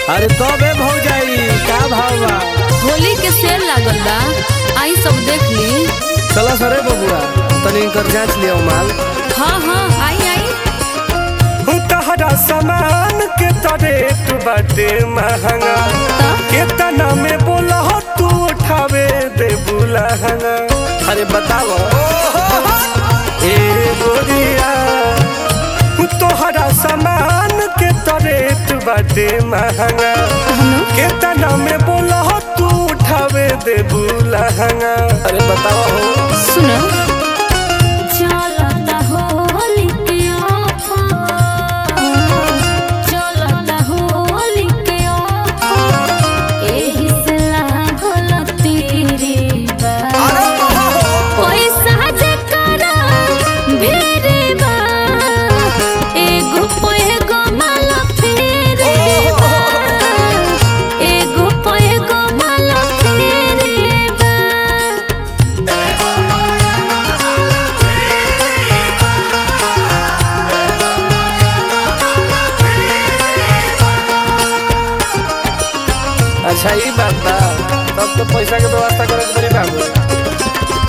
अरे तबे भौजाई का भाव बा होली के सेल लागल बा आई सब देख ली चला सरे बबुआ तनी कर जांच लिया माल हाँ हाँ आई आई तहरा सामान के तरेट बाटे महंगा केतना में बोला तू उठावे दे बुलहंगा अरे बताओ ए गोरिया तोहरा सामान के तरेट बाटे महंगा केतना में बोला तू उठावे दे बुलहंगा अरे बताओ सुनो चलता होली के ऑफर चलता होली के ऑफर एही से लागल तेरे बा पैसा जे करा भेरे बा एगो पैगो माला फेरे बा एगो पैगो माला फेरे बा अच्छा ई बात बा तब तो पैसा के व्यवस्था करे के पड़ी बाबू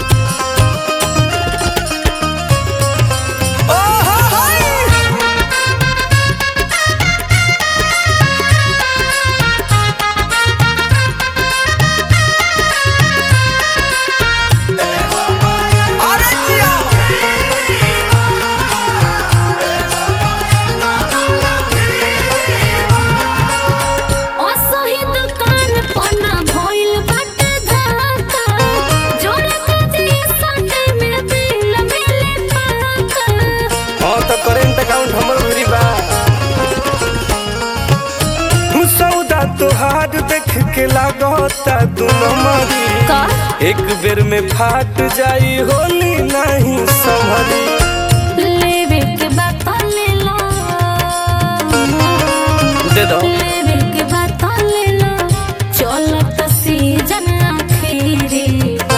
असही दुकान पना भइल बाटे धक्का जोड़े खातिर संडे में बिल मिले पाका हाँ तो करेंट अकाउंट हमर भरी बा सौदा तोहार देख के लागता दोनों मारी का एक बेर में फाट जाई होली नहीं संभली लेवे के बात ले लो दे दो लेवे के बात ले लो चलत सीजन आखिरी बा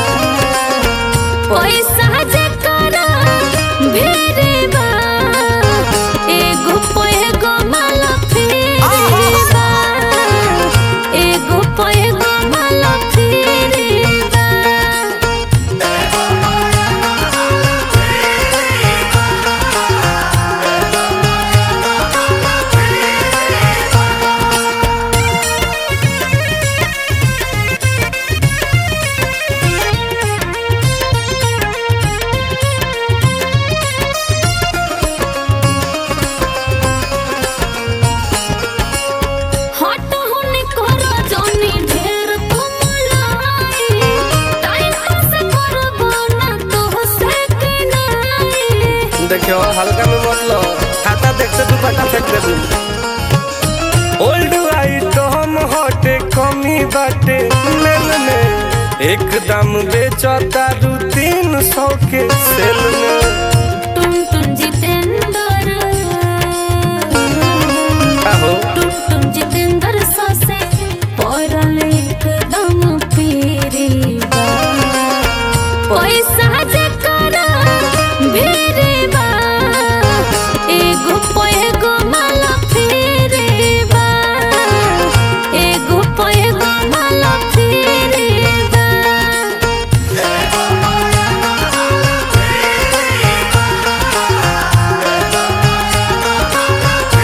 पैसा जे करा भेरे बा एगो पैगो माला फेरे बा एगो पैगो माला फेरे बा हट होने करो जोनी ढेर तुम लाई टाइम पास करबो ना तो से के नाई देखियो हल्का में मत लो खाता देखते तू पटा फेंक दे तू ओल्ड आइटम हटे कमी बाटे मेल में एक दाम बेचता दू तीन सौ के सेल में टुन टुन जितेंद्र आहो टुन टुन जितेंद्र ससे पड़ल एकदम पीरी बा पैसा जे करा भेरे बा एगो पैगो माला फेरे बा एगो पैगो माला फेरे बा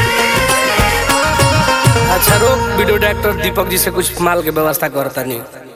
अच्छा रोक वीडियो डायरेक्टर दीपक जी से कुछ माल के व्यवस्था करता नहीं